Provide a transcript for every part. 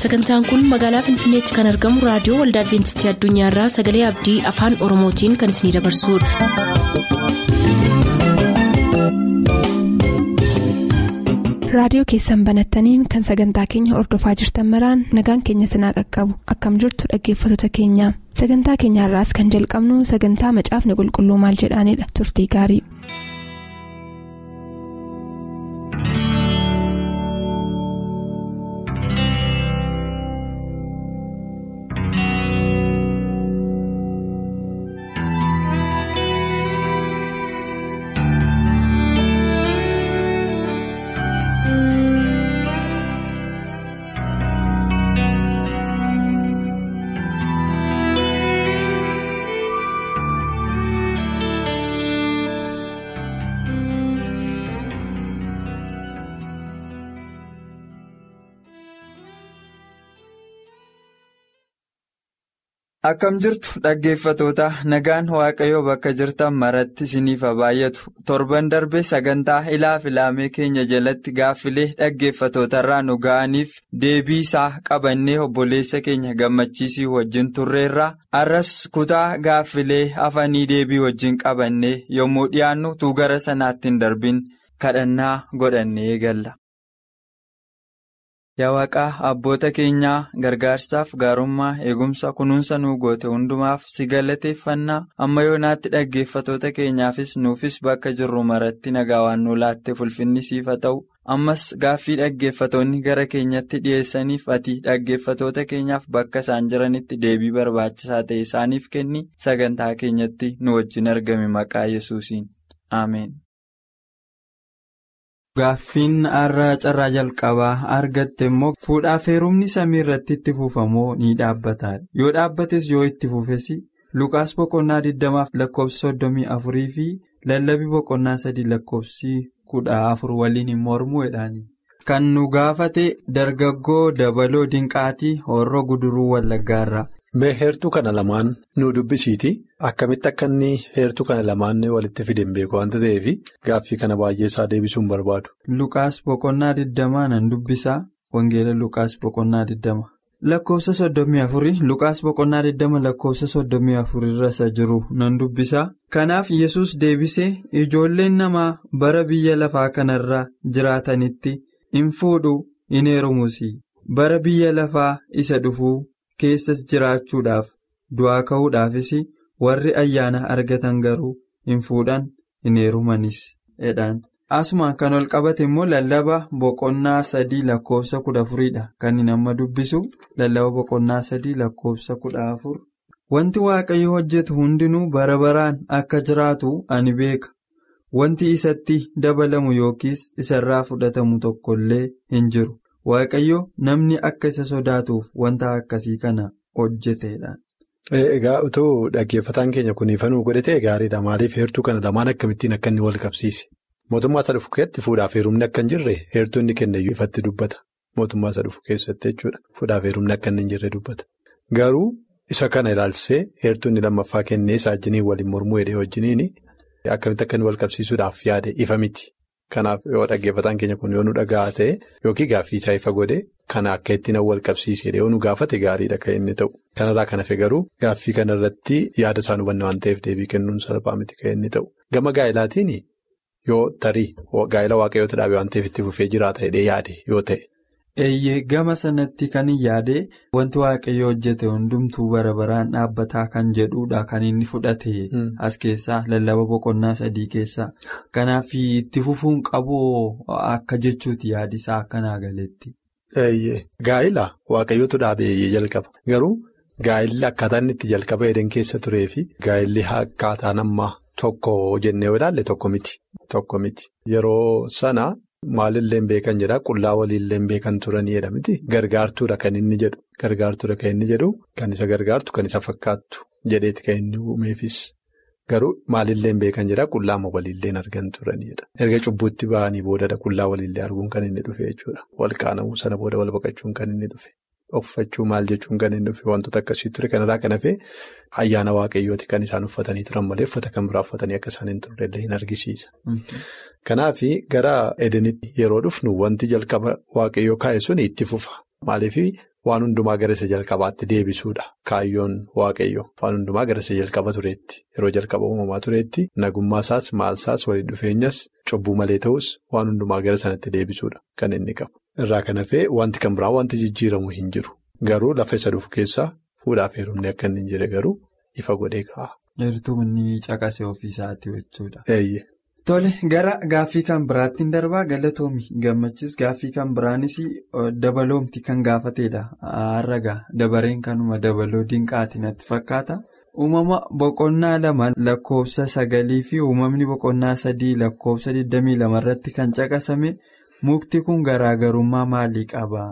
sagantaan kun magaalaa finfinneetti kan argamu raadiyoo waldaa adventistii addunyaarraa sagalee abdii afaan oromootiin kan isinidabarsudha. raadiyoo keessan banattaniin kan sagantaa keenya ordofaa jirtan maraan nagaan keenya sinaa qaqqabu akkam jirtu dhaggeeffattoota keenya sagantaa keenyaarraas kan jalqabnu sagantaa macaafni qulqulluu maal jedhaanidha turtii gaarii. Akkam jirtu dhaggeeffatoota nagaan waaqayyoo bakka jirtan maratti isiniif baay'atu torban darbe sagantaa ilaa filaamee keenya jalatti gaaffilee dhaggeeffatootarraa nu ga'aniif deebii isaa qabannee obboleessa keenya gammachiisii wajjin turreerra arras kutaa gaaffilee hafanii deebii wajjin qabannee yommuu dhiyaannu tuu gara sanaatti hin darbin kadhannaa godhannee eegalla. Yaa waaqaa abboota keenyaa gargaarsaaf gaarummaa eegumsa kunuunsa nuu goote hundumaaf si galateeffannaa amma yoonaatti dhaggeeffatoota keenyaafis nuufis bakka jirru maratti nagaa waan nu laatte ulfinni siif haa ta'u ammas gaaffii dhaggeeffatoonni gara keenyatti dhiyeessaniif ati dhaggeeffatoota keenyaaf bakka isaan jiranitti deebii barbaachisaa ta'e isaaniif kenni sagantaa keenyatti nu wajjin argame maqaa yesuusiin ameen. Gaaffiin har'a carraa jalqabaa argatte immoo fuudhaaf heerumni samii irratti itti fufamoo ni dhaabbataadha. Yoo dhaabbates yoo itti fufes Lukaas boqonnaa 20 lakkoofsa 34 fi lallabii boqonnaa 3 lakkoofsi 14 waliin hin mormuudhaani. Kan nu gaafate dargaggoo dabaloo dinqaatii horroo guduruu wallaggaarraa. Mee heertuu kana lamaan nu dubbisiiti akkamitti akka inni heertuu kana lamaan walitti fide hin beeku waanta ta'eef gaaffii kana baay'ee isaa deebisuun barbaadu. Lukaas boqonnaa 20 nan dubbisaa Wangeela Lukaas boqonnaa 20 lakkoofsa 34 Lukaas boqonnaa 20 lakkoofsa 34 irra isa jiru nan dubbisaa kanaaf yesus deebisee ijoolleen namaa bara biyya lafaa kanarra jiraatanitti hin fuudhu hin heerumuus bara biyya lafaa isa dhufuu. keessas jiraachuudhaaf du'aa ka'uudhaafis warri ayyaana argatan garuu hin fuudhan hin heerumanis jedhaan asumaan kan ol qabate immoo lallaba boqonnaa sadii lakkoofsa kudha afuriidha kan inni nama dubbisu lallaba boqonnaa sadii lakkoofsa kudha afur wanti waaqayyo hojjetu hundinuu bara baraan akka jiraatu ani beeka wanti isatti dabalamu yookiis isarraa fudhatamu tokkollee hin jiru. Waaqayyo namni akka isa sodaatuuf wanta akkasii kana hojjeteedha. Egaa utuu dhaggeeffataan keenya kun ifanuu godhatee gaariidha. Maaliif heertuu kana lamaan akkamittiin akka inni wal qabsiise? Mootummaa isa dhufu keessatti fuudhaaf heerumni akka hin jirre heertuu inni kenneyyuu ifatti dubbata. Mootummaa isa dhufu keessatti jechuudha. Fuudhaaf heerumni akka inni hin jirre dubbata. Garuu isa kana ilaalchisee heertuu inni lammaffaa kennee isaa wajjiniin waliin mormuu hidhee wajjiniin akkamitti akka inni wal qabsiisuudhaaf yaade ifa miti. Kanaaf yoo dhaggeeffataan keenya kun yoo nu dhaga'aa ta'e yookiin gaaffii isaa ifa godhe kana akka ittiin wal qabsiisee yoo nu gaafate gaariidha kan inni ta'u. Kanarraa kan hafe garuu gaaffii kanarratti yaada isaan hubanne waan ta'eef deebii kennuun salphaa miti kan inni ta'u. Gama gaa'elaatiin yoo tarii gaa'ela waaqayyoota dhaabe waan ta'eef itti fufee jiraata hidhee yaade yoo ta'e. Eeyyee gama sanatti kan hin yaade wanti waaqayyo hojjete hundumtuu bara baraan dhaabbataa kan jedhudha kan inni fudhate as keessaa lallaba boqonnaa sadii keessaa kanaaf itti fufuun qabu akka jechuuti yaadisaa akkanaa galeetti. Eeyyee gaa'ela waaqayyootu dhaabee jalqaba garuu gaa'elli akkaataa inni itti jalqaba eden keessa turee fi gaa'elli akkaataa nama tokko jennee yoo ilaalle tokko miti tokko miti yeroo sana. Maalillee beekan jedhaa qullaa waliillee beekan turanii jedha miti gargaartuudha kan inni jedhu gargaartuudha kan inni jedhu kan isa gargaartu kan isa fakkaattu jedheeti kan inni uumeefis garuu maalillee beekan jedhaa qullaama waliillee argan turanidha. Erga cubbuutti ba'anii boodadha qullaa waliillee arguun kan inni dhufe jechuudha wal qaanamuu sana booda wal baqachuun kan inni dhufe uffachuu maal jechuun kan inni dhufe wantoota akkasii ture kanarraa kan hafe ayyaana waaqayyooti kan isaan uffatanii turan malee uffata kan biraa uffatanii akka isaan hin turrellee hin argisiisa. Kanaaf gara edenitti yeroo dhufnu wanti jalqaba waaqayyoo kaa'e sun itti fufa. Maaliif waan hundumaa gara isa jalqabaatti deebisuudha. Kaayyoon waaqayyo waan hundumaa gara isa jalqaba tureetti yeroo jalqaba uumamaa tureetti nagummaa isaas maal isaas walitti dhufeenyas cubbuu malee ta'us waan hundumaa gara sanatti deebisuudha kan inni qabu. Irraa kan hafee wanti kan biraa wanti jijjiiramu hin jiru. Garuu lafa isa dhufu keessaa fuudhaaf heerumni akka inni hin jire garuu ifa godhee kaa'a. Eertuu inni caqasee ofiisaatti jechuudha. Eeyyee. Tole gara gaaffii kan biraatti hin darbaa galatoomi gammachis gaaffii kan biraanis dabaloomti kan gaafateedha har'agaa dabareen kanuma dabaloo dinqaati natti fakkaata uumama boqonnaa lama lakkoofsa sagalii fi uumamni boqonnaa sadii lakkoofsa 22 irratti kan caqasame mukti kun garaagarummaa maalii qaba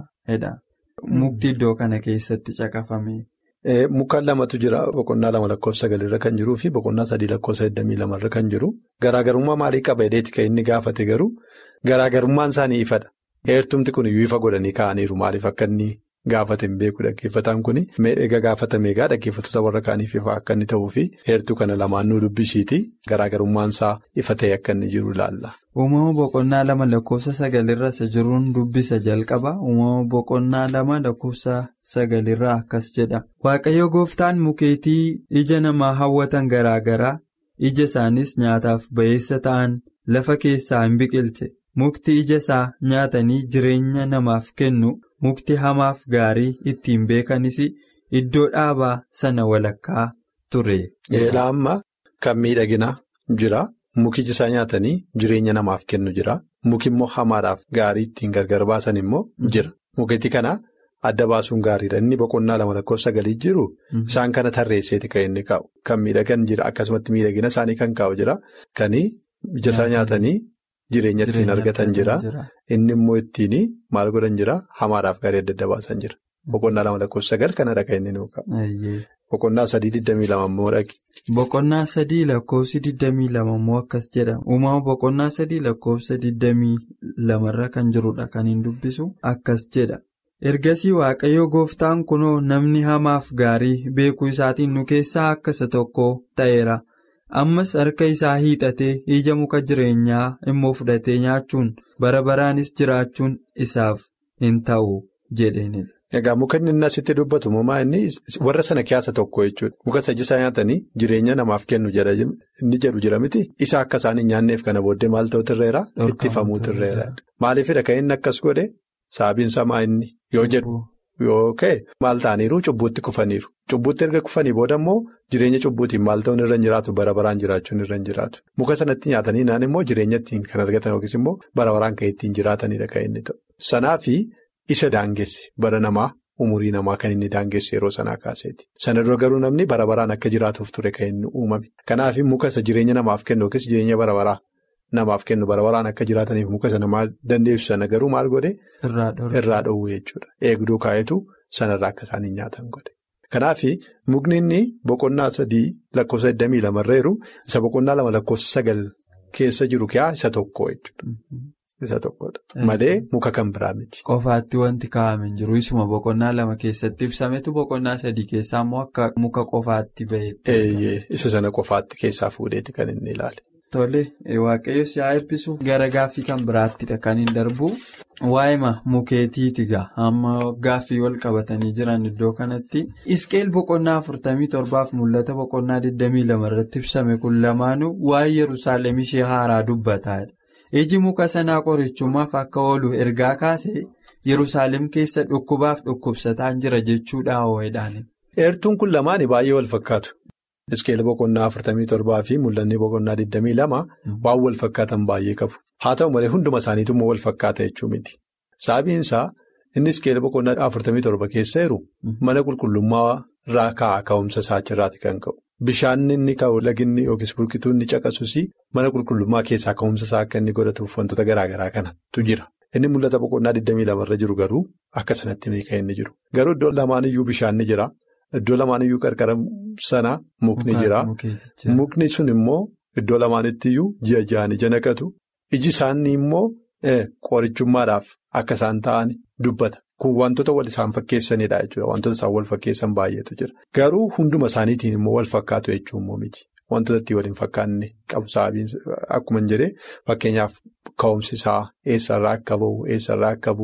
mukti iddoo kana keessatti caqafame. Mukaan lamatu jira boqonnaa lama lakkoofsa sagalirra kan jiruu fi boqonnaa sadii lakkoofsa 22 irra kan jiru garaagarummaa maalii qaba jedheeti kan inni gaafate garuu garaagarummaan isaanii ifadha. Heertumti kun iyyuu ifa godhanii kaa'aniiru maaliif akka inni gaafate hin beeku dhaggeeffataan kun eega gaafatame egaa dhaggeeffattoota warra kaaniif ifa akka inni ta'uu fi heertuu kana lamaan nu dubbisiiti garaagarummaan isaa ifa ta'e akka inni jiru ilaalla. Uumama boqonnaa lama lakkoofsa sagalirra isa jiruun dubbisa jalqaba. Uumama boqonnaa lama lakkoofsa sagalirraa akkas jedha. Waaqayyo gooftaan mukeetii ija namaa hawwatan garaa garaa ija isaanis nyaataaf ba'eessa ta'an lafa keessaa hin biqilche. Mukti ija isaa nyaatanii jireenya namaaf kennu mukti hamaaf gaarii ittiin beekanis iddoo dhaabaa sana walakkaa ture. Eelaa amma kan miidhaginaa jira. Mukichi isaa nyaatanii jireenya namaaf kennu jira. Muki immoo hamaadhaaf gaarii ittiin gargar baasan immoo jira. Mukeetii kana adda baasuun gaariidha. Inni boqonnaa lama lakkoofsa sagalii jiru isaan kana tarreesseeti kan inni kaa'u. Kan miidhagan jira akkasumatti miidhagina isaanii kan kaa'u jira. Kan ija isaa nyaatanii jireenya ittiin argatan jira. Inni immoo ittiin maal godhan jira hamaadhaaf gaarii adda adda baasan jira. Boqonnaa lama lakkoofsa sagal kanadha kan inni nuu kaa'u. Boqonnaa sadii digdamii lama immoo dhaqi. Boqonnaa sadii lakkoofsi digdamii lama immoo akkas jedha. Uumama boqonnaa sadii lakkoofsa digdamii lamarra kan jirudha kan hin dubbisu akkas jedha. Ergasii Waaqayyo gooftaan kunoo namni hamaaf gaarii beekuu isaatiin nu keessaa akka isa tokko ta'eera. Ammas harka isaa hiixatee ija muka jireenyaa immoo fudhatee nyaachuun bara baraanis jiraachuun isaaf hin ta'u jedheenidha. Egaa muka inni asitti dubbatu moomaa inni warra sana keessa tokko jechuudha. Muka ija isaa nyaatanii jireenya namaaf kennu inni jedhu jira miti. Isa akka isaan hin nyaanneef kana booddee maal ta'u tirreera? Ittifamuu tirreera. Maaliifidha kan inni akkas godhe saabiin samaa inni yoo jedhu yoo ka'e maal ta'aniiru cubbuutti kufaniiru. Cubbuutti erga kufanii booda immoo jireenya cubbuutiin maal ta'uun irra hin jiraatu bara baraan jiraachuun irra hin jiraatu. Muka sanatti nyaatanii naan immoo jireenya ittiin kan argatan yookiis immoo bara baraan kan ittiin jiraatanidha kan inni ta'u. Sanaafi. Isa daangesse bara namaa umurii namaa kan inni daangesse yeroo sanaa kaaseeti. Sana dura garuu namni bara baraan akka jiraatuuf ture kan inni uumame. Kanaaf muka isa jireenya namaaf kennu yookiis jireenya bara baraa namaaf kennu bara baraan akka jiraataniif muka isa namaa dandeessu sana garuu maal godhe? Irraa dhoowwe jechuudha. Eegduu kaayetu sanarraa akka isaan hin nyaatan godhe. Kanaaf mukni inni boqonnaa sadii lakkoofsa 22 irra jiru isa boqonnaa lama lakkoofsa sagal keessa jiru kiyaa isa tokko jechuudha. Isa tokkodha. Malee muka kan biraa miti. Qofaatti wanti kaa'ame hin jiru. Isuma boqonnaa lama keessatti ibsametu boqonnaa sadii keessaa immoo akka muka qofaatti baheetti. Eeyyee isa sana qofaatti keessaa fuudheeti kan inni ilaale. Tole waaqayyo si haa eebbisu gara gaaffii kan biraattidha kan hin darbu. Waa'ima mukeetiiti gaa amma gaaffii wal qabatanii jiran iddoo kanatti. Isqeel boqonnaa afurtamii torbaaf mul'ata boqonnaa 22 irratti ibsame kun lamaanuu waa'ee Yerusaalem ishee haaraa dubbataadha. Iji muka sanaa qorichummaaf akka oolu ergaa kaasee Yerusaalem keessa dhukkubaaf dhukkubsataan jira jechuudha ho'edhaan. Eertuun kun lamaani baay'ee wal fakkaatu. Isqeel boqonnaa afurtamii torbaa fi mul'anni boqonnaa 22 waan wal fakkaatan baay'ee qabu. Haa ta'u malee hunduma isaaniitu immoo wal fakkaata jechuu miti. Sababiin isaa inni isqeel boqonnaa afurtamii torba keessa jiru mana qulqullummaa irraa ka'aa ka'umsa isaa achirraati kan ka'u. Bishaan inni ka'u laginni yookiis burqituu inni caqasus mana qulqullummaa keessaa ka'umsa isaa akka inni godhatuuf wantoota garaa garaa kanatu jira. Inni mul'ata boqonnaa 22 irra jiru garuu akka sanatti miika inni jiru. Garuu iddoo lamaaniyyuu bishaan ni jira. Iddoo lamaaniyyuu qarqara sana mukni jira. Mukni sun immoo iddoo lamaanittiyyuu ji'a ja'an ija naqatu. Iji isaanii immoo qorichummaadhaaf akka isaan ta'an dubbata. Kun wantoota wal isaan fakkeessanidha jechuudha. Wantoota isaan wal fakkeessan baay'eetu jira. Garuu hunduma isaaniitiin immoo wal fakkaatu jechuun immoo miti. Wantoota ittiin waliin fakkaanne qabu sababiin akkuma hin jedhee fakkeenyaaf ka'umsi isaa eessarraa akka bahu eessarraa akka bu'u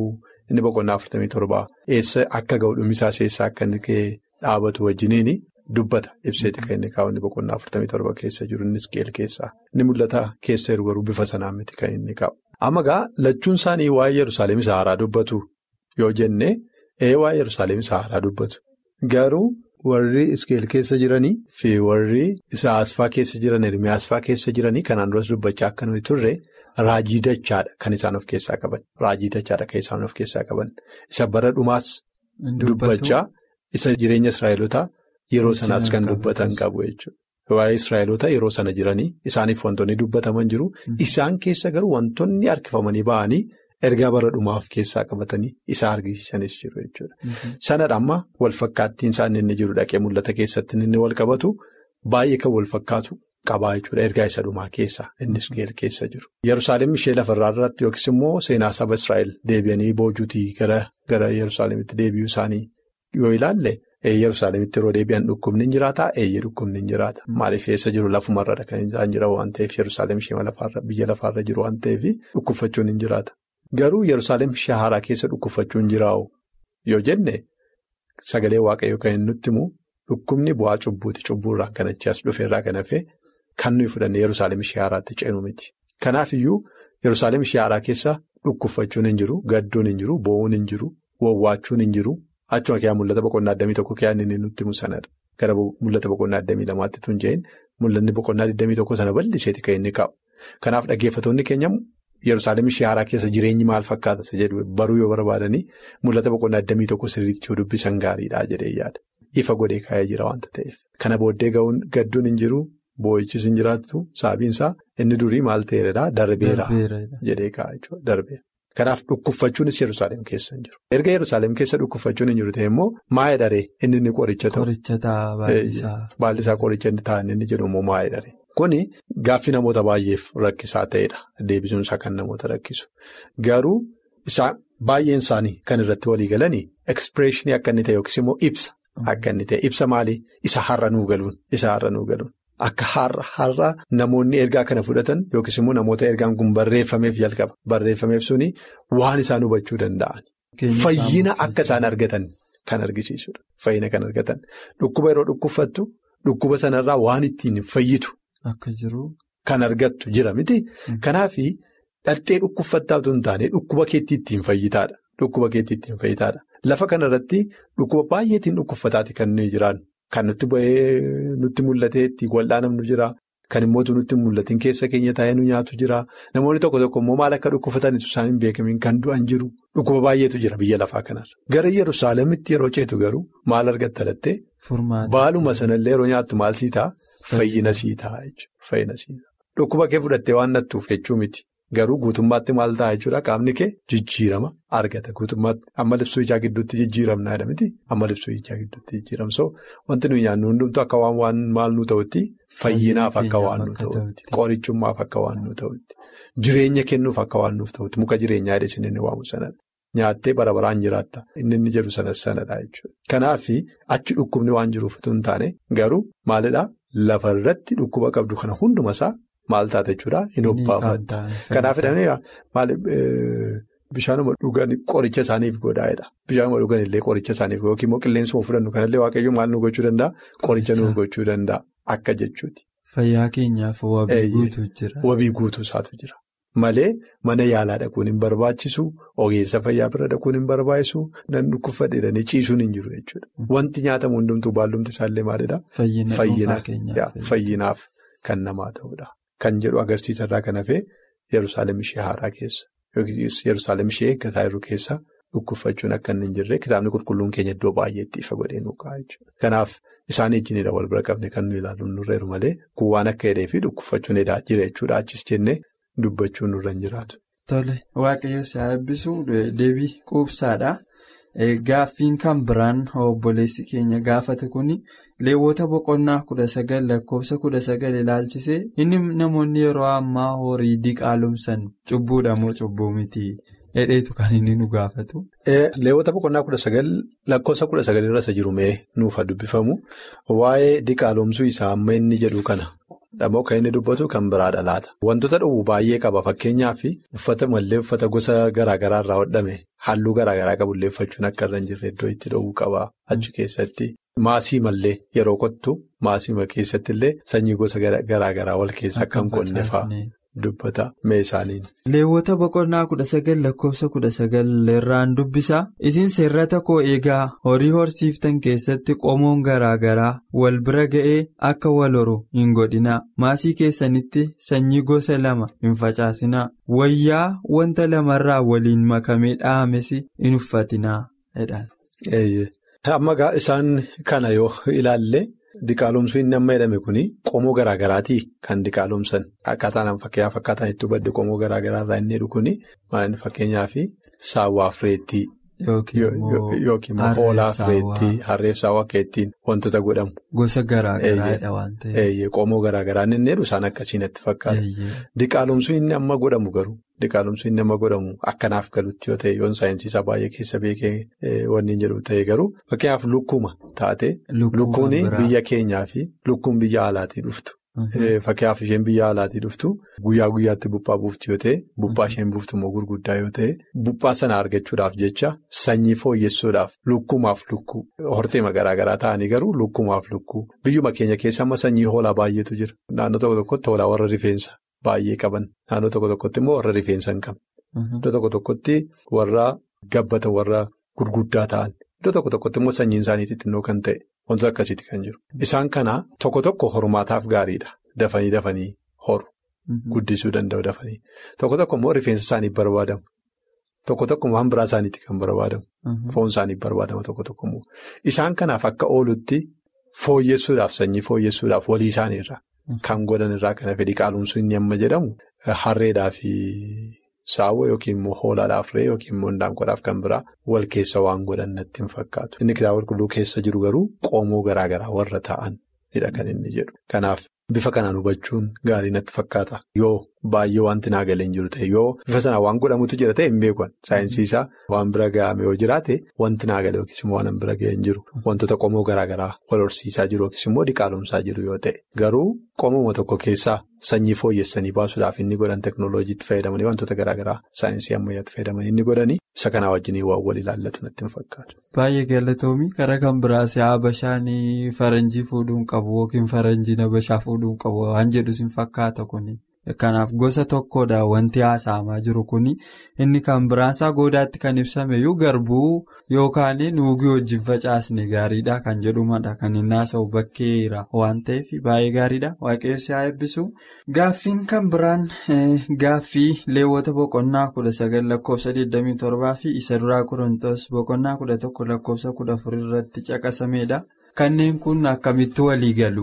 inni boqonnaa afurtamii torbaa eessa akka ga'u dhumisaas eessa akka inni dhaabatu wajjiniin dubbata ibseeti kan inni kaa'u inni boqonnaa afurtamii torba keessa jiru innis qeel keessaa inni mul'ata keessa jiru garuu bifa sanaan miti kan inni qabu. Amma gaa lachuun isaanii waa'ee Yerusaalem isa haaraa dubbatu yoo jenne ee waa'ee Yerusaalem isa haaraa dubbatu garuu warri iskeel keessa jiranii fi warri isa asfaa keessa jiran Ermiyaasfaa keessa jiranii kanaan duras dubbachaa akka nuyi turre. Raajii dachaadha kan isaan of keessaa qaban. Raajii dachaadha kan isaan of keessaa qaban. Isa bara dhumaas dubbachaa isa jireenya Israa'elotaa yeroo sanaas kan dubbatan qabu jechuudha. Waa'ee Israa'elotaa yeroo sana jiranii isaaniif wantoonni dubbataman jiru. Isaan keessa garuu wantoonni harkifamanii ba'anii ergaa bara dhumaa of keessaa qabatanii isa argisiisanis jiru jechuudha. Sanadha amma walfakkaattiin isaan inni jiru dhaqee mul'ata keessatti inni wal qabatu baay'ee kan wal fakkaatu. Qabaa jechuudha ergaa isa dhumaa keessa innis keessa jiru. Yerusaalem ishee lafarraa irratti yookiis immoo seenaa saba Israa'el deebi'anii boojuutii gara gara Yerusaalemitti deebi'uu isaanii yoo ilaalle Yerusaalemitti yeroo deebi'an dhukkubni hin jiraataa eeyyee dhukkubni hin jiraata. Maaliif eessa jiru lafumarra kan isaan jira waan ta'eef Yerusaalem ishee biyya lafaarra jiru waan ta'eef dhukkubfachuun hin jiraata. Garuu Yerusaalem ishee haaraa keessa dhukkubfachuun jiraa'u yoo jenne sagalee waaqayyoo kan inni nutti himu dhukkubni bu'aa cubbuuti cubbuurraan kan achi as dhufeerraa kan hafe. Kan nuyi fudhannee Yerusaalem ishee haaraatti ceenu miti. Kanaaf iyyuu Yerusaalem ishee haaraa keessa dhukkubfachuun hin jiru, gadduun hin jiru, boo'uun hin jiru, wawwaachuun hin jiru. Achuma kiyyaa mul'ata boqonnaa addamii tokko kiyyaa inni nutti himu sanadha. Gara mul'ata boqonnaa addamii lamaatti tun jeen mul'anni boqonnaa addamii tokko sana bal'iseeti kan inni qabu. Kanaaf dhaggeeffattoonni keenya Yerusaalem ishee haaraa keessa jireenyi maal fakkaata isa jedhu baruu yoo barbaadanii mul'ata boqonnaa addamii tokko sirriitti yoo dubbisan gaariidha jedhee yaada. Ifa godhee kaa'ee jira waanta ta'eef. Kana booddee ga'uun gadduun hin jiru. Boo'ichis hin jiraattu sababiinsaa inni durii maal ta'eedha darbeera jedhee kaa'aa jechuudha darbeera. Kanaaf dhukkubfachuunis Yerusaalem keessa hin jiru. Erga Yerusaalem keessa dhukkubfachuun hin jiru ta'e immoo maayee daree inni inni qoricha ta'u. Qoricha ta'a baay'isaa. Baay'isaa qoricha inni taa'an inni jedhu immoo maayee daree. Kuni gaaffii namoota baay'eef rakkisaa ta'edha. Deebisuun isaa kan namoota rakkisu. Garuu isaan baay'een isaanii kan irratti walii galanii ekspireeshinii akka inni ta'e yookiis immoo ibsa akka inni ta'e ibsa maalii isa har'a nuu galuun isa har'a nuu galuun. Akka har'a har'a namoonni ergaa kana fudhatan yookiis immoo namoota ergaan kun barreeffameef jalqaba. Barreeffameef suni waan isaan hubachuu danda'an. Fayyina akka isaan argatan kan argisiisudha. Fayyina kan argatan. Dhukkuba yeroo dhukkubfattu dhukkuba sanarraa waan ittiin fayyitu. Akka jiru. Kan argattu jira miti. Kanaaf dhaltee dhukkubfattaa otoo hin taane dhukkuba keetti ittiin fayyitaadha. Dhukkuba keetti ittiin fayyitaadha. Lafa kanarratti dhukkuba baay'eetiin dhukkubfataati kan nuyi jiraannu. Kan nutti ba'ee nutti mul'atee itti wal'aanamnu jira. Kan immoo nutti mul'atiin keessa keenya taa'ee nu nyaatu jira. Namoonni tokko tokko immoo maal akka dhukkubfatanitu isaan hin beekamiin kan du'an jiru. Dhukkuba baay'eetu jira biyya lafaa kanarra. Gara Yerusaalemitti yeroo ceetu garuu maal argatta lattee? Baaluma sanallee yeroo nyaattu maal sii ta'a? Fayyina sii ta'a jechuudha. Dhukkuba kee fudhattee waan nattuuf jechuu miti. Garuu guutummaatti maal ta'a jechuudha qaamni kee jijjiirama argata guutummaatti amma libsuu ijaa gidduutti jijjiiramna jedha miti amma libsuu ijaa gidduutti jijjiiramsoo wanti nuyi nyaannu hundumtu akka waan maal nu ta'utti fayyinaaf akka waan nu ta'utti qorichummaaf akka waan nu ta'utti jireenya kennuuf akka waan nuuf ta'utti muka jireenyaa jedhee inni waamu sanadha nyaattee bara baraan jiraatta inni inni jedhu sanas sanadha jechuudha. Kanaaf achi dhukkubni waan jiruuf utuu hin taane garuu maalidhaa lafarratti dhukkuba qabdu kana hundumasaa. Maal taate jechuudha hin obbaafatta. Kanaaf bishaanuma dhugan qoricha isaaniif godhaa'edha. Bishaanuma dhugan illee qoricha isaaniif yookiin immoo qilleensuma fudhannu kanallee waaqayyo maal nu gochuu danda'a? Qoricha nuuf gochuu danda'a. Akka jechuuti. Fayyaa keenyaaf wabii guutuu jira. Wabii guutuu isaatu jira. Malee mana yaalaa dhaquun hin barbaachisu ogeessa fayyaa bira dhaquun hin barbaachisu nan dhukkubfadheedhanii ciisuun hin jiru jechuudha. Wanti nyaatamu hundumtuu baallumti isaallee maalidhaa? Fayyinaaf kan namaa ta'udha. Kan jedhu agarsiisarraa kan hafee Yerusaalem ishee haaraa keessa yookiis Yerusaalem ishee eeggataa jiru keessa dhukkubfachuun akka inni hin jirre kitaabni qulqulluun keenya iddoo baay'eetti ifa godhee nu ka'a jechuudha. Kanaaf isaan ijjiinidha wal bira qabne kan nu ilaalu nurreeru malee kun waan akka hidhee fi dhukkubfachuun edaa jira jechuudha achis jennee dubbachuun nurra hin jiraatu. Tole waaqayyo si eebbisu deebii quubsaadha. Gaaffiin kan biraan obboleessi keenya gaafate kun leewwota boqonnaa kudha sagal lakkoofsa kudha sagal ilaalchisee inni namoonni yeroo ammaa horii diqaalomsan cubbuudha moo cubbuu miti hedheetu kan inni nu gaafatu. Leewwota boqonnaa kudha sagal lakkoofsa kudha sagal irra isa jiru mee nuuf dubbifamu waa'ee diqaalomsuu isaa amma inni jedhu kana. Dhamoo kan inni dubbatu kan biraadha laata. Wantoota dhowwu baay'ee qaba fakkeenyaaf uffata mallee uffata gosa garaagaraa irraa hodhame halluu garaagaraa qabullee uffachuun akka irra hin jirre iddoo itti dhowwu qaba achi keessatti. Maasii mallee yeroo kottu maasii keessatti illee sanyii gosa garaagaraa wal keessa akka hin qonne fa'aa dubbata meeshaaniin. Leewwota boqonnaa kudha sagal lakkoofsa kudha sagal irraan dubbisa. Isin seerrata koo eegaa horii horsiiftan keessatti qomoon garaagaraa wal bira ga'ee akka wal horu hin godhinaa. Maasii keessanitti sanyii gosa lama hin facaasinaa. Wayyaa wanta lamarraa waliin makamee dha'ames hin uffatinaa. Amma isaan kana yoo ilaalle diqaalomsuu inni amma jedhame kuni qomoo garaagaraatii kan diqaalomsan akkaataan fakkeenyaaf akkaataan itti hubadde qomoo garaagaraa irraa inni jedhu kuni fakkeenyaaf saawwaa fireettii yookiin hoolaa fireettii harreef saawwaa akka ittiin wantoota godhamu. Gosa garaagaraadha waan ta'eef. Qomoo garaagaraa inni jedhu isaan akkasiin itti fakkaata. Diqaalomsuu inni amma godhamu garuu. Diqaalomsuu inni amma godhamu akkanaaf galutti yoo ta'e yoon saayinsiisaa baay'ee keessa beekee wanni jedhu ta'e garuu fakkeenyaaf lukkuma taate lukkuun biyya keenyaa fi lukkuun biyya alaatii dhuftu. Fakkeenyaaf isheen biyya alaatii dhuftu guyyaa guyyaatti buphaa buufti yoo ta'e buphaa isheen buuftu immoo gurguddaa yoo ta'e buphaa sana argachuudhaaf jecha sanyii fooyyessuudhaaf lukkumaaf lukkuu horteema garaagaraa ta'anii garuu lukkumaaf lukkuu biyyuma keenya keessa amma sanyii hoolaa baay'eetu jira naannoo tokko tokkotti hoolaa warra rifeensa. Baay'ee qaban naannoo tokko tokkotti immoo warra rifeensa hin qabne. Iddoo tokko tokkotti warra gabbata warra gurguddaa ta'an. Iddoo tokko tokkotti immoo sanyiin isaanii xixinnoo kan ta'e wantoota akkasiiti kan jiru. Isaan kana tokko tokko horumaataaf gaariidha. Dafanii dafanii horu. Guddisuu danda'u dafanii. Tokko tokko immoo rifeensa isaaniif barbaadamu. Tokko tokko waan biraa isaaniitti kan barbaadamu. Foon isaaniif barbaadama tokko tokko immoo. Isaan kanaaf akka oolutti fooyyessuudhaaf sanyii fooyyessuudhaaf walii isaaniirra. Kan godhan irraa kana fedhii qaalumsuu inni amma jedhamu harreedhaa fi saawwa yookiin immoo hoolaadhaaf ree yookiin immoo indaanqoodhaaf kan biraa wal keessa waan godhan natti hin fakkaatu. Inni kitaaba qulqulluu keessa jiru garuu qomoo garaagaraa warra ta'anidha kan inni jedhu. Kanaaf bifa kanaan hubachuun gaarii natti fakkaata. Yoo baay'ee wanti naa galee hin jiru ta'e yoo bifa sanaan waan godhamutu jira ta'e hin beekan saayinsiisaa waan bira ga'ame yoo jiraate wanti naa galee yookiis immoo waan bira ga'e hin jiru. Wantoota qomoo garaagaraa wal horsiisaa jiru yookiis immoo diqaalomsaa jiru yoo ta'e garuu qomoo tokko keessaa sanyii fooyyessanii baasuudhaaf inni godhan teeknooloojiitti fayyadamanii wantoota garaagaraa saayinsii ammayyaatti fayyadamanii inni godhanii isa kanaa wajjin waan wal ilaallatu natti hin fakkaatu. Baay'ee galatoomii karaa kan biraas habashaan faranjii fuudhuun qabu yookiin faranjiin habashaa fuudhuun qabu waan jedhus hin fakkaata kuni. Kanaaf gosa tokkodha wanti haasa'amaa jiru kuni inni kan biraansaa goodaatti kan ibsameyyuu garbuu yookaan nuugii wajjin facaasne gaariidha kan jedhumadha kan inni haasa'u bakkeera waan ta'eef baay'ee gaariidha waaqayyo si haa eebbisu. Gaaffiin kan biraan gaaffii leewwata boqonnaa kudha sagal lakkoofsa 27 fi isa duraa qorontoos boqonnaa kudha tokko lakkoofsa kudha afur irratti caqasamedha. Kanneen kun akkamitti walii galu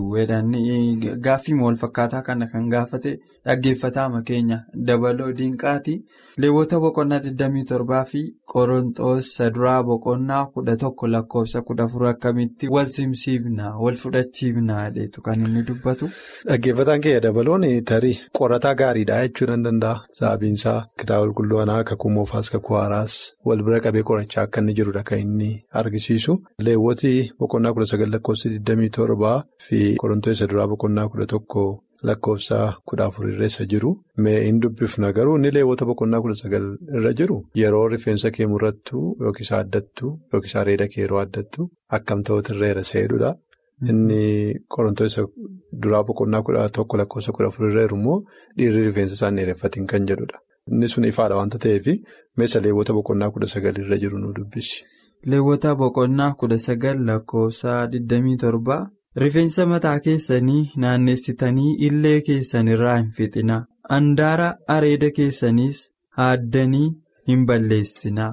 gaaffii wal fakkaataa kana kan gaafate dhaggeeffataama keenya dabaloo diinqaati leewwota boqonnaa 27 fi qorontoos saduraa boqonnaa kudha tokko lakkoofsa kudha afur akkamitti wal simsiifna wal fudhachiifna jedhetu kan inni dubbatu. Dhaggeeffataan keenya dabaloon tarii qorataa gaariidha jechuu nan danda'a sababiinsaa kitaaba qulqulluu kanaa kakuu moofaas kakuu haaraas wal bira qabee qorachaa akka inni jirudha kan inni argisiisu leewwoti boqonnaa kudha sagal lakkoofsa 27 fi qorontoos saduraa boqonnaa kudha tokko. Lakkoofsa kudha afur irra isa jiru mee hin dubbifna garuu inni leewwota boqonnaa kudha sagal irra jiru yeroo rifeensa kee murrattu yookiis addattu yookiis areeda kee yeroo addattu akkam ta'utu irra isa jedhudha. Inni qorontoos duraa boqonnaa kudha tokko lakkoofsa kudha afur irra jiru immoo dhiirri rifeensa isaan dheereffatiin kan jedhudha. Inni sun ifaadha waanta ta'eef meeshaa leewwota boqonnaa kudha sagal irra jiru nu dubbisi. Leewwota boqonnaa kudha sagal lakkoofsa 27. Rifeensa mataa keessanii naannessitanii illee keessan irraa hin fixinaa. Handaara areeda keessaniis haaddanii hin balleessinaa.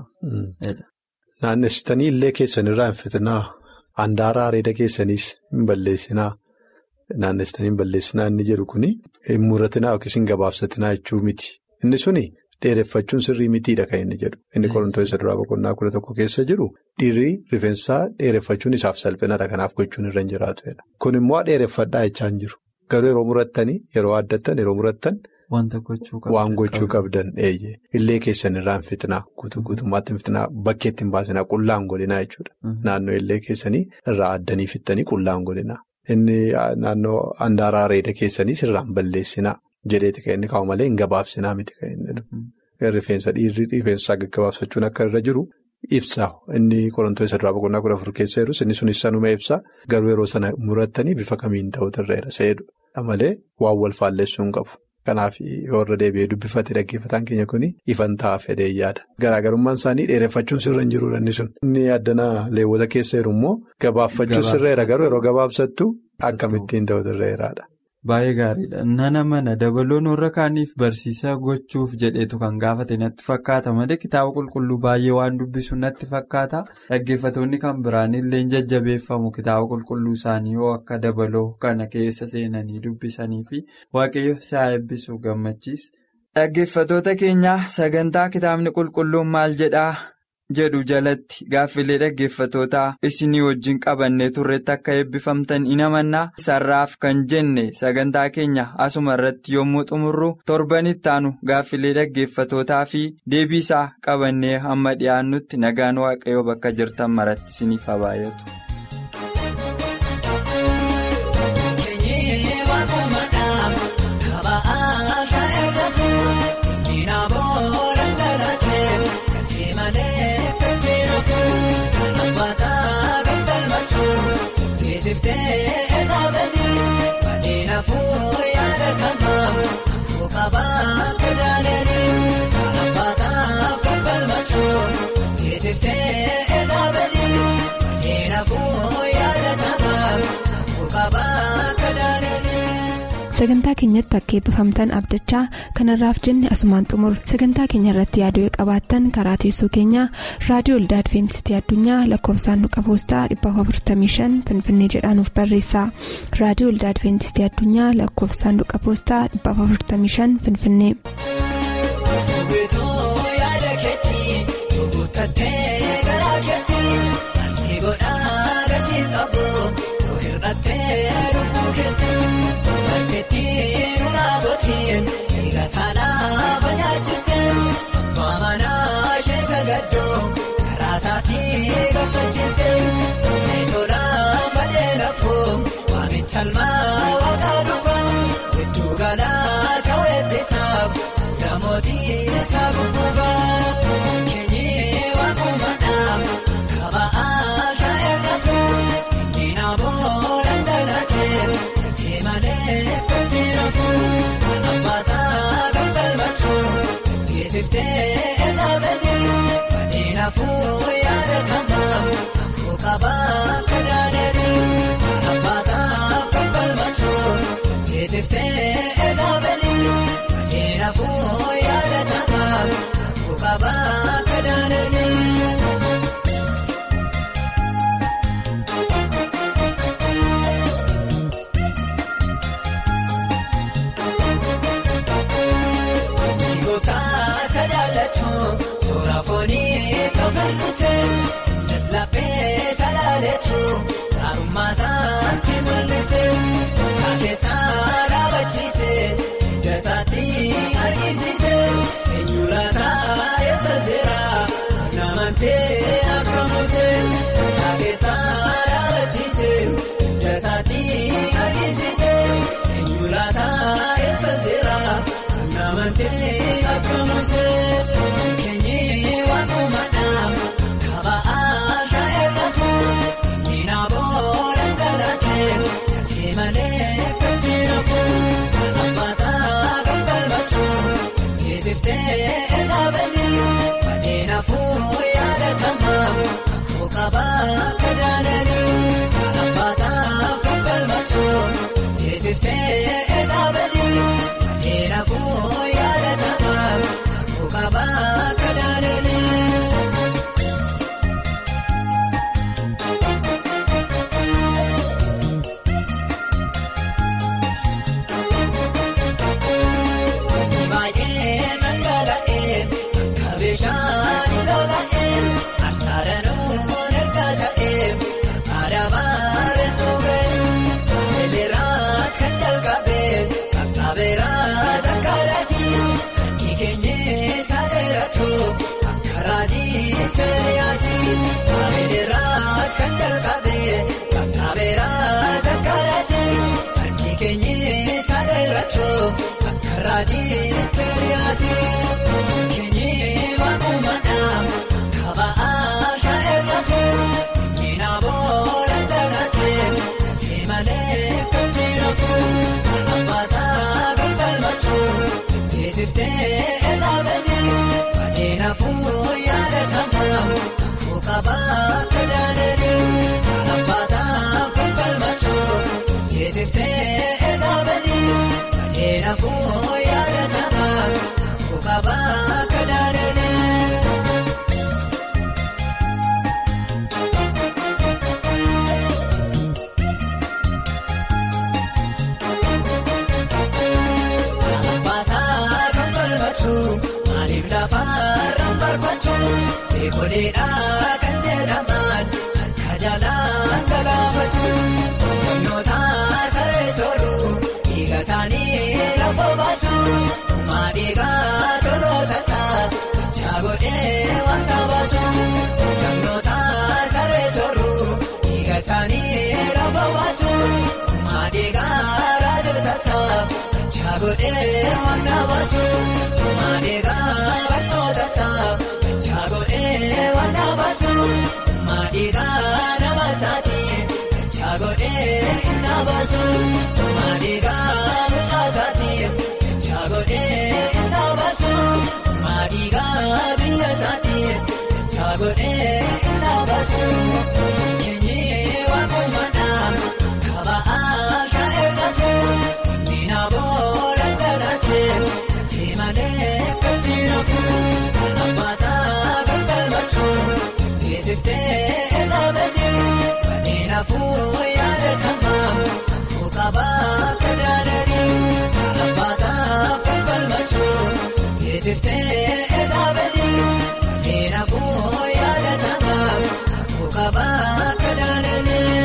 Naannessitanii illee keessan irraa hin fixinaa. Handaara areeda keessaniis hin balleessinaa. Naannessitanii hin balleessinaa inni jedhu kuni hin muratinaa yookiis hin gabaabsatinaa jechuu miti. Inni suni dheereffachuun sirrii mitiidha kan inni jedhu. Inni qorontoos isa duraa boqonnaa kudha tokko keessa jiru dhiirri rifeensaa dheereffachuun isaaf salphinadha kanaaf gochuun irra hin jiraatu. Kun immoo dheereffadhaa jechaa hin jiru. Garuu yeroo murattanii yeroo addattan yeroo murattan wanta gochuu qabdan. Waan gochuu qabdan eeyyee illee keessan irraan fitnaa guutuu guutummaatti fitnaa bakkeetti hin baasinaa qullaan godhinaa jechuudha. Naannoo illee keessanii irraa addanii fittanii qullaan godhinaa. Inni naannoo handaaraa areeda keessanii sirraan balleessinaa jedheeti kan inni kaa'u malee hin gabaabsinaa miti kan inni rifeensa dhiirri rifeensa gaggabaabsachuun akka irra jiru ibsa inni qorantoota irraa boqonnaa kudha afur keessa jirus inni sunis sanuma ibsa garuu yeroo sana murattanii bifa kamiin ta'utu irra jira seedudha malee waan wal faalleessuu hin qabu. Kanaaf warra deebi'ee dubbifate dhaggeeffataan keenya kun ifan ta'a fedhee yaada. Garaagarummaan isaanii dheereffachuun sirra hin jiruudha inni sun. Inni addanaa leewwata keessa jiru immoo gabaabfachuun sirra jira garuu yeroo gabaabsattu akkamittiin ta'utu irra jiraadha. Baay'ee gaariidha. Nana mana dabaloon warra kaaniif barsiisaa gochuuf jedheetu kan gaafate natti fakkaata malee kitaaba qulqulluu baay'ee waan dubbisu natti fakkaata. Dhaggeeffatoonni kan biraan illee jajjabeeffamu kitaaba qulqulluu isaanii yoo akka dabaloo kana keessa seenanii dubbisanii fi waaqayyo isaa eebbisu gammachiisa. Dhaggeeffatoota keenya sagantaa kitaabni qulqulluun maal jedhaa? jedhu jalatti gaaffilee dhaggeeffatootaa isinii wajjin qabannee turretti akka eebbifamtan in amannaa sarraaf kan jenne sagantaa keenya asuma irratti yommuu xumurru torbanitti aanu gaaffilee dhaggeeffatootaa fi deebiisaa qabannee hamma dhiyaannutti nagaan waaqayyoo bakka jirtan maratti isiniif haa baay'atu. Siftee eezaabanii baadhina fuula yaada kamaa akkoo qabaa kadaadanii abbaasaaf kan falmachuun siftee eezaabanii baadhina fuula yaada kamaa akkoo qabaa kadaadanii. sagantaa keenyatti akka eebbifamtan abdachaa kanarraaf jenne asumaan xumur sagantaa keenya irratti yaaduu qabaattan karaa teessoo keenyaa raadiyoo olda adventistii addunyaa lakkoofsaanduqa poostaa 455 finfinnee jedhaanuf barreessa raadiyoo olda adventistii addunyaa lakkoofsaanduqa poostaa 455 finfinnee. Egaa saalaa fayyaachifteen maamanaa ishee sagaddoo karaa isaatii gammachiifteen meetolaan baay'ee lafoo waamicha almaa waaqaa dhufaa gidduu galaa ta'uu eebbisaaf namootii isaa gurguufaa keenyee waaqumadhaa kaba'aa taa'ee lafoo inni naaboo dhangala'atee gatii malee kotti lafoo. Abbaasaa kan falmachuun ciisiftee eezaabanii baadhina fuula yaada kamaa akkoo qabaa kadaadanii Abbaasaa kan falmachuun ciisiftee eezaabanii baadhina fuula yaada kamaa akkoo qabaa kadaadanii. Suuraa foonii kofarrisee Neslaaphee salaaleetu Gaarummaa isaatti mul'isee Kaakeessaa dhaabachiisee Dasaatti argisiisee Eenyuraataa eessa jira Namantee akka muusee Kaakeessaa dhaabachiisee Dasaatti argisiisee Eenyuraataa eessa jira Namantee akka muusee. Keenyee waaqumadhaa kaba'aa taa'ee lafoo miina booda galatee gatii malee kotti lafoo abbaasaa kan falmachuun ciisiftee eezaabanii baadhina fuula yaada kamaa akkoo qabaa kadaadanii abbaasaa kan falmachuun ciisiftee eezaabanii baadhina fuula yaada kamaa akkoo qabaa kadaadanii. Baay'ee nangala'ee akka bishaan lola'ee asaaranuu erga ta'ee aadaamaa reetu ga'ee eleeraa kan jalqabee dheeratu akka raajii cheriyaasii Ameeriraat kan jalqabee qaqqabeeraa zakkaaraasii harki keenyi isa dheeratu akka raajii cheriyaasii keenyi waaqumadhaan kaba'aa sha'eerrafu miina booda dagatee gatii malee kan jirafu abbaasaa kan galmatu teessiftee eegabalii adeemafuu yaadatamaa kakuu qabaa kadaadanii abbaasaa kan galmatu teessiftee eegabalii adeemafuu yaadatamaa kakuu qabaa kadaadanii. Baasaa kan falmatu maaliif lafarraan barfatu eegoleedhaa kan jedhaman akka jaalaan galaafatu qonnota saree sooruu dhiiga isaanii lafa baasu uumaa dhiigaa toloota isaa gochaa godhee waan baasu qonnota saree sooruu dhiiga isaanii lafa baasu uumaa dhiigaa raajota isaa. Chaagodhee waan baasu maadheegaa barnoota isaa chaagodhee waan baasu maadheegaa nama isaatii chaagodhee inni baasu maadheegaa mucaa isaatiif chaagodhee inni baasu maadheegaa biyya isaatiif chaagodhee inni baasu keenyee waaqumadhaan kaba'aa sha'ee lafu. Namoota dhalatee gatii malee kan jirafu abbaasaa kan galmatu teessiftee eegabalii bareedafuu yaadatamaa kakuu qabaa kadaadanii abbaasaa kan galmatu teessiftee eegabalii bareedafuu yaadatamaa kakuu qabaa kadaadanii.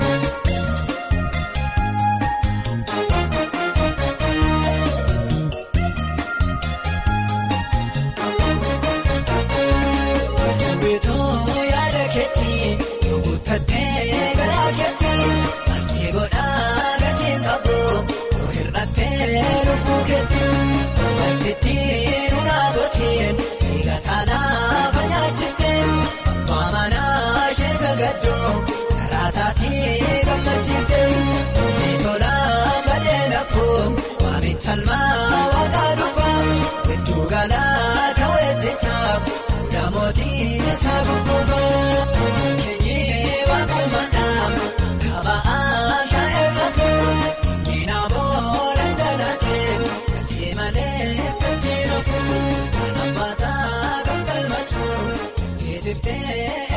Salmaa waaqaa dhufaa gidduu galaa ta'uudhisaaf fuula mootii isaa gurguufaa keenyee waaqumadhaan kaba'aa sha'ee lafuu miina booda dhalatee gatii malee kan jirafu abbaasaa kan galmatu teessiftee.